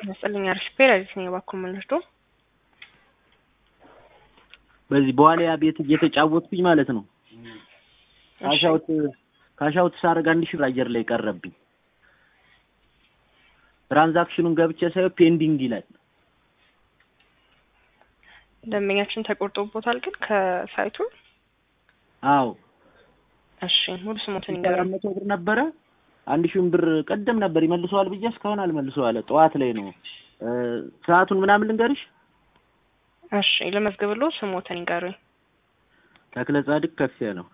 ይመስልኝ አሪፍ ፔራዲስ ነው የባኩ ምንርዶ በዚህ በዋሊያ ቤት እየተጫወትኩኝ ማለት ነው። ካሻውት ካሻውት ሳረግ አንድ ሺህ ብር አየር ላይ ቀረብኝ። ትራንዛክሽኑን ገብቼ ሳየው ፔንዲንግ ይላል። ደንበኛችን ተቆርጦቦታል ግን ከሳይቱ አዎ እሺ ሙሉ ስሞትን አራት ይንገራል መቶ ብር ነበረ። አንድ ሺህን ብር ቀደም ነበር ይመልሰዋል ብዬ እስካሁን አልመልሰዋለ። ጠዋት ላይ ነው እ ሰዓቱን ምናምን ልንገርሽ። እሺ ለመዝገብሎ ስሞትን ይንገሩኝ ተክለ ጻድቅ ከፍ ያለው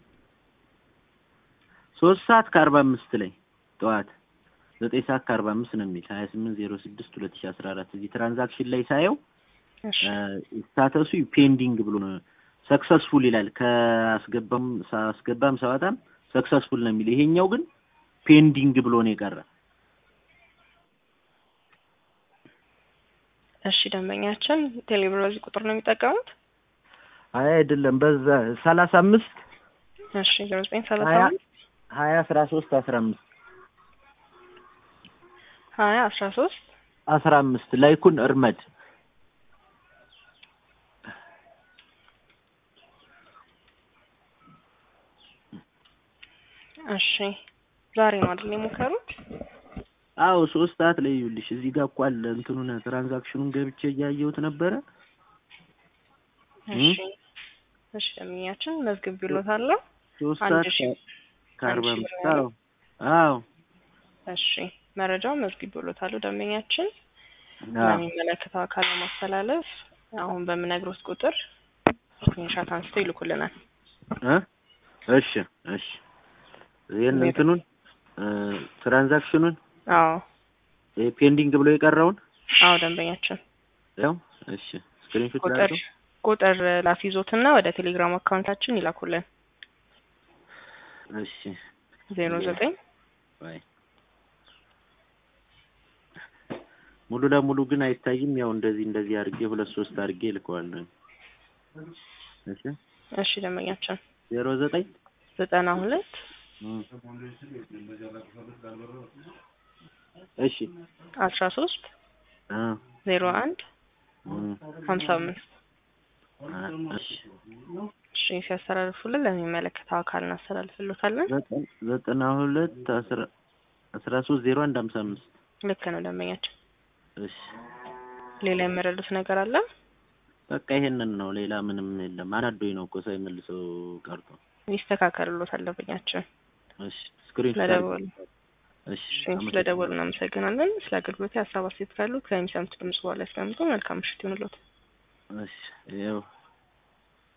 ሶስት ሰዓት ከአርባ አምስት ላይ ጠዋት ዘጠኝ ሰዓት ከአርባ አምስት ነው የሚል ሀያ ስምንት ዜሮ ስድስት ሁለት ሺ አስራ አራት እዚህ ትራንዛክሽን ላይ ሳየው እሺ ስታተሱ ፔንዲንግ ብሎ ነው ሰክሰስፉል ይላል። ከአስገባም ሳስገባም ሳወጣም ሰክሰስፉል ነው የሚል ይሄኛው ግን ፔንዲንግ ብሎ ነው የቀረ። እሺ ደንበኛችን ቴሌብር በዚህ ቁጥር ነው የሚጠቀሙት አይ አይደለም፣ በዛ ሰላሳ አምስት እሺ ዜሮ ዘጠኝ ሰላሳ ሀያ አምስት ሀያ አስራ ሶስት አስራ አምስት ሀያ አስራ ሶስት አስራ አምስት ላይኩን እርመድ እሺ ዛሬ ነው አይደል የሞከሩት አዎ ሶስት ሰዓት ላይ ይኸውልሽ እዚህ ጋር እኮ አለ እንትኑን ትራንዛክሽኑን ገብቼ እያየሁት ነበረ። እሺ እሺ ደንበኛችን መዝግብ ቢሎታለሁ ሶስት አንድ ሰዓት ሺህ ከአርባ አንድ አምስት ሺህ ብር አዎ አዎ እሺ መረጃው መዝግብ ብሎታለሁ ደንበኛችን አዎ ለሚመለከተው አካል ለማስተላለፍ አሁን በምነግሮት ቁጥር ስክሪንሻት አንስተው ይልኩልናል እ እሺ እሺ ይሄን እንትኑን እ ትራንዛክሽኑን አዎ ይሄ ፔንዲንግ ብሎ የቀረውን አዎ ደንበኛችን ያው እሺ ስክሪንሾት ቁጥር ላድርገው ቁጥር ላስይዞትና ወደ ቴሌግራም አካውንታችን ይላኩልን እሺ ዜሮ ዘጠኝ ባይ ሙሉ ለሙሉ ግን አይታይም። ያው እንደዚህ እንደዚህ አድርጌ ሁለት ሶስት አድርጌ ልከዋለሁ። እሺ እሺ ደንበኛችን ዜሮ ዘጠኝ ዘጠና ሁለት እም። እሺ አስራ ሶስት አ ዜሮ አንድ እም። ሀምሳ አምስት አ እሺ እሺ ሲያስተላልፉልን ለሚመለከተው አካል እናስተላልፍሎታለን ዘጠኝ ዘጠና ሁለት አስራ አስራ ሶስት ዜሮ አንድ ሀምሳ አምስት ልክ ነው ደንበኛችን እሺ ሌላ የምረዱት ነገር አለ በቃ ይሄንን ነው። ሌላ ምንም የለም። አናዶኝ ነው እኮ ሳይመልሰው ቀርቶ። ይስተካከልሎታል ደንበኛችን እሺ ስክሪን ስለደወሉ እሺ እሺ ስለደወሉ እናመሰግናለን ስለ አገልግሎት ሀሳብ አስተያየት ካሉ ከሚሰሙት ድምጽ በኋላ ያስቀምጡ መልካም ምሽት ይሁንልዎት እሺ ይኸው